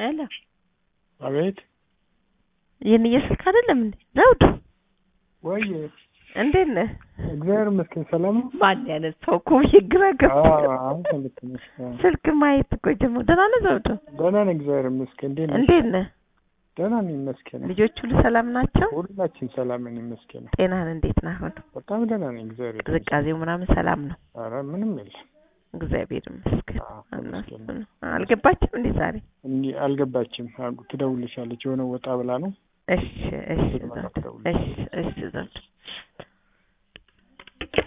ሄሎ አቤት ይህን እየስልክ አይደለም እንዴ ዘውዱ? ወይ እንዴት ነህ? እግዚአብሔር ይመስገን ሰላም ነው። ማን ያነሳው እኮ ብዬ ግራ ገብቶኝ። አንተ ልክ ነሽ። አዎ። ስልክ ማየት እኮ ጀመርኩ። ደህና ነህ ዘውዱ? ደህና ነኝ እግዚአብሔር ይመስገን። እንዴት ነሽ? እንዴት ነህ? ደህና ነኝ ይመስገን። ልጆች ሁሉ ሰላም ናቸው? ሁላችን ሰላም ነን ይመስገን። ጤናህን እንዴት ነህ አሁን? በጣም ደህና ነኝ እግዚአብሔር ይመስገን። ቅዝቃዜው ምናምን ሰላም ነው? ኧረ ምንም የለም። እግዚአብሔር ይመስገን። አዎ፣ እነሱ ይመስገን። ነው። አልገባችም እንዴ ዛሬ? እንዲህ አልገባችም። አዎ፣ ትደውልልሻለች የሆነ ወጣ ብላ ነው። እሺ እሺ ስትመጣ ዘውዱ፣ ትደውልልሻለች። እሺ እሺ ዘውዱ